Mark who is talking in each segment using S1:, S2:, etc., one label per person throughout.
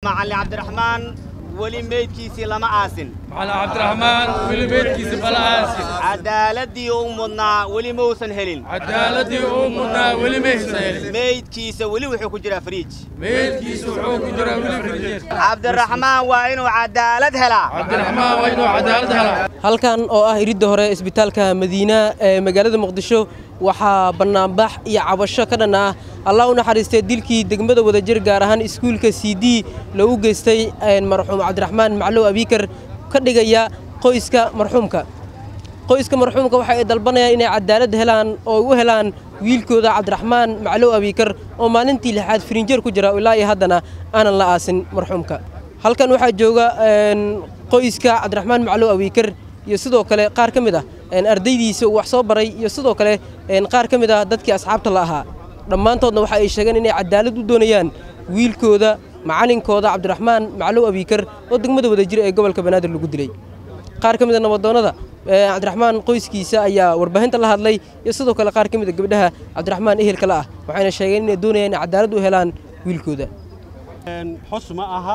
S1: macallin cabdiraxmaan weli meydkiisii lama aasin
S2: macallin cabdiraxmaan weli meydkiisa bala aasin
S1: cadaaladii uu mudnaa weli mausan helin
S2: cadaaladii uu mudnaa weli maysan helin
S1: meydkiisa weli wuxuu ku jiraa fariij
S2: meydkiisa wuxuu ku jiraa weli firjeer
S1: cabdiraxmaan waa inuu cadaalad helaa
S2: cabdiraxmaan waa inuu cadaalad helaa
S3: halkan oo ah iridda hore isbitaalka madiina ee magaalada muqdisho waxaa bannaanbax iyo cabasho ka dhan ah allah u naxariistay dilkii degmada wadajir gaar ahaan iskuulka c d loogu geystay marxuum cabdiraxmaan maclow abiikar ka dhigaya qoyska marxuumka qoyska marxuumka waxa ay dalbanayaan inay cadaalad helaan oo u helaan wiilkooda cabdiraxmaan maclow abiikar oo maalintii lixaad firinjeer ku jira ilaa iyo haddana aanan la aasin marxuumka halkan waxaa jooga qoyska cabdiraxmaan maclow abiikar iyo sidoo kale qaar ka mid ah ardaydiisa uu wax soo baray iyo sidoo kale qaar ka mid ah dadkii asxaabta la ahaa dhammaantoodna waxa ay sheegeen inay cadaalad u doonayaan wiilkooda macalinkooda cabdiraxmaan maclow abiikar oo degmada wadajir ee gobolka banaadir lagu dilay qaar ka mid a nabadoonnada cabdiraxmaan qoyskiisa ayaa warbaahinta la hadlay iyo sidoo kale qaar ka mid a gabdhaha cabdiraxmaan ehelka la ah waxayna sheegeen inay doonayaan inay cadaalad u helaan wiilkooda
S4: xus ma aha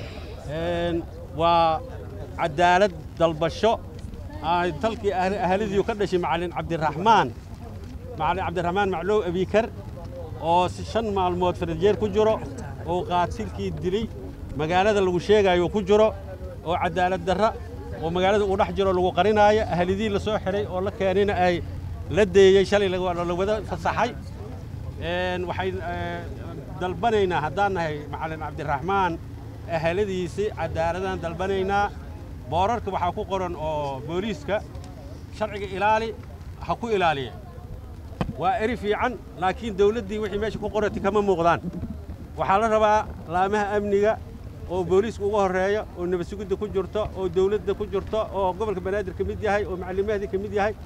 S4: waa cadaalad dalbasho dalkii ahladiiu ka dhashay macallin cabdiraxmaan macallin cabdiraxmaan maclow abiikar oo shan maalmood farajeer ku jiro oo qaatilkii dilay magaalada lagu sheegaayo ku jiro oo cadaalad darra oo magaalada uu dhex jiro lagu qarinaayo ahlidii la soo xidhay oo la keenayna ay la deeyey shalay la wada fasaxay waxay dalbanaynaa haddaan nahay macallin cabdiraxmaan ahladiisii cadaaladaan dalbanaynaa boorarka waxaa ku qoran oo booliiska sharciga ilaali ha ku ilaaliya waa eri fiican laakiin dawladdii wixii meesha ku qorati kama muuqdaan waxaa la rabaa laamaha amniga oo booliiska uga horreeya oo nabadsugidda ku jirto oo dawladda ku jirto oo gobolka banaadir ka mid yahay oo macallimahdii ka mid yahay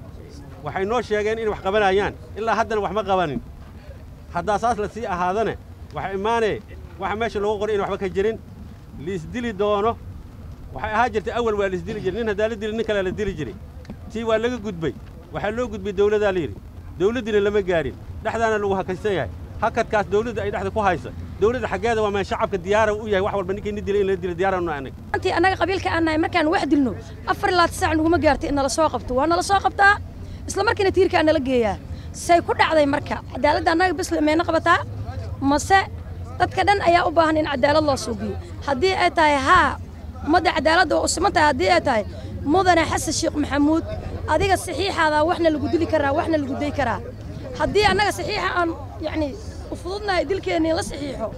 S4: waxay noo sheegeen inay wax qabanayaan ilaa haddana wax ma qabanin haddaa saas la sii ahaadane waxa imaanee waxa meesha loogu qoray in waxba ka jirin liisdili doono waxay ahaa jirtay awal waa laisdili jiray nin haddaa la dili nin kalea la dili jiray tii waa laga gudbay waxaa loo gudbay dawladaa la yidhi dawladdiina lama gaarin dhexdaana lagu hakaysan yahay hakadkaas dawladda ay dhexda ku haysa dawladda xaggeeda waa maan shacabka diyaara u yahay wax walba ninkii ni dilay in la dilo diyaara nu anag
S5: antii annaga qabiilka aan nahay markaan wax dilno afar ilaa tisaac naguma gaartay in nala soo qabto waa nala soo qabtaa isla markiina tiirkaa nala geeyaa say ku dhacday marka cadaaladda annaga bisle mayna qabataa mase dadka dhan ayaa u baahan in cadaalad loo suugiyo haddii ay tahay haa ummadda cadaaladda waa u siman tahay haddii ay tahay mudane xasan sheekh maxamuud adiga saxiixaadaa waxna lagu dili karaa waxna lagu day karaa haddii annaga saxiixa aan yacni u fududnahay dilkeennii la saxiixo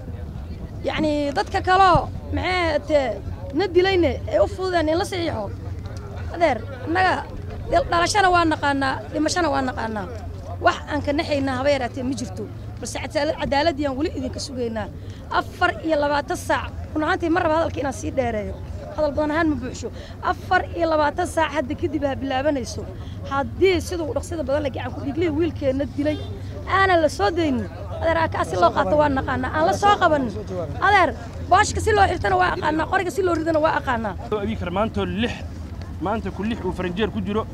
S5: yacni dadka kaloo maxay tee na dilayne ee u fududeen in la saxiixo adeer annaga dhalashana waa naqaanaa dhimashana waa naqaanaa wax aan ka naxaynaa haba yaraatee ma jirto balse cadaaladdiiyaan weli idinka sugaynaa afar iyo labaatan saac run ahaantii ma raba hadalka inaan sii dheereeyo hadal badan ahaan ma buuxsho afar iyo labaatan saac hadda kadib ha bilaabanayso haddii siduu dhaqsida badan la gacan ku dhiigliya wiilkeenna dilay aanan la soo daynin adeer aakaa si loo qaato waa naqaanaa aan la soo qabanin adeer booshka si loo xirtana waa aqaanaa qoriga si loo ridana waa aqaanaa
S6: abiikar maantoo lix maanta ku lix uu faranjeer ku jiro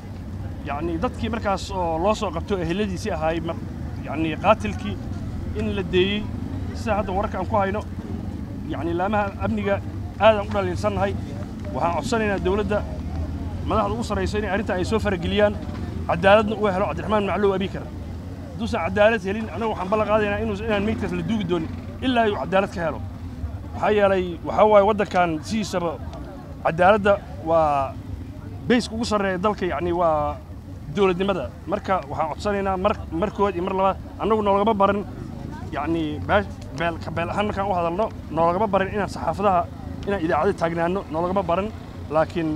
S6: yacni dadkii markaas oo loo soo qabto eheladiisii ahaay yacni qaatilkii in la deeyey sida hadda wararka aan ku hayno yacni laamaha amniga aadaan u dhaliilsannahay waxaan codsanaynaa dawladda madaxda ugu sarraysa inay arrintan ay soo farageliyaan cadaaladna uu helo cabdiraxmaan maclow abiikar hadduusan cadaalad helin annagu waxaan ballan qaadaynaa inuu inaan meydkaas la duugi doonin ilaa uu cadaalad ka helo maxaa yeelay waxaa waaye waddankan sidiisaba cadaaladda waa bayska ugu sarreeya dalka yacni waa dowladnimada marka waxaan codsanaynaa mar markood iyo mar labaad annagu noolagama barin yacni beel ka beel ahaan markaan u hadalno noolagama barin inaan saxaafadaha inaan idaacada taagnaano noolagama barin laakiin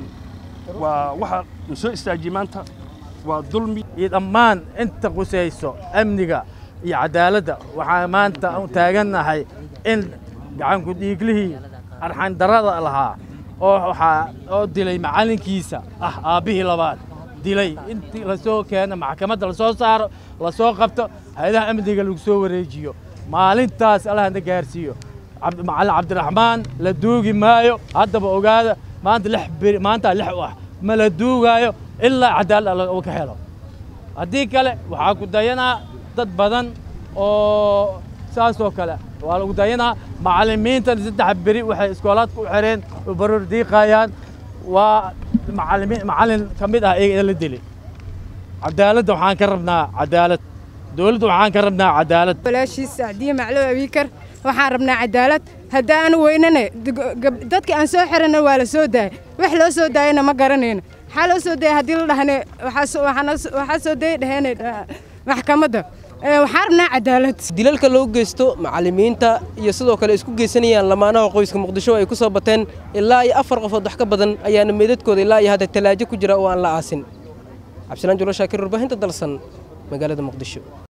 S6: waa waxa na soo istaajiyey maanta waa dulmi
S7: iyo dhammaan inta qusayso amniga iyo cadaaladda waxaan maanta u taagannahay in gacanku dhiiglihii arxandarrada lahaa oo waxaa oo dilay macallinkiisa ah aabbihii labaad dilay intii la soo keeno maxkamadda la soo saaro la soo qabto hay-adaha amniga lagu soo wareejiyo maalintaas allahna gaarsiiyo macallin cabdiraxmaan la duugi maayo haddaba ogaada maanta lix beri maanta lix u ah ma la duugaayo ilaa cadaalad uu ka helo haddii kale waxaa ku dayanaa dad badan oo saasoo kale waa lagu dayanaa macallimiintan saddex beri waxay iskoolaadka u xireen oo baroor diiqayaan waa macallimiin macallin ka mid ah iyaga la dili cadaaladda waxaan ka rabnaa cadaalad dowladda waxaan ka rabnaa cadaalad
S8: walaashiis sacdiye maclow abiikar waxaan rabnaa cadaalad haddii aanu weynane dadkii aan soo xirana waa la soo daayay wax loo soo daayana ma garanayno maxaa loo soo daayay haddii la dhahne waxaa soo dayay dhaheen maxkamadda waxaan rabnaa cadaalad
S3: dilalka loo geysto macallimiinta iyo sidoo kale isku geysanayaan lamaanaha qoyska muqdisho ay ku soo bateen ilaa iyo afar qofood wax ka badan ayaana meedadkooda ilaa iyo hadda talaajo ku jira oo aan la aasin cabdisalaan julo shaakir warbaahinta dalsan magaalada muqdisho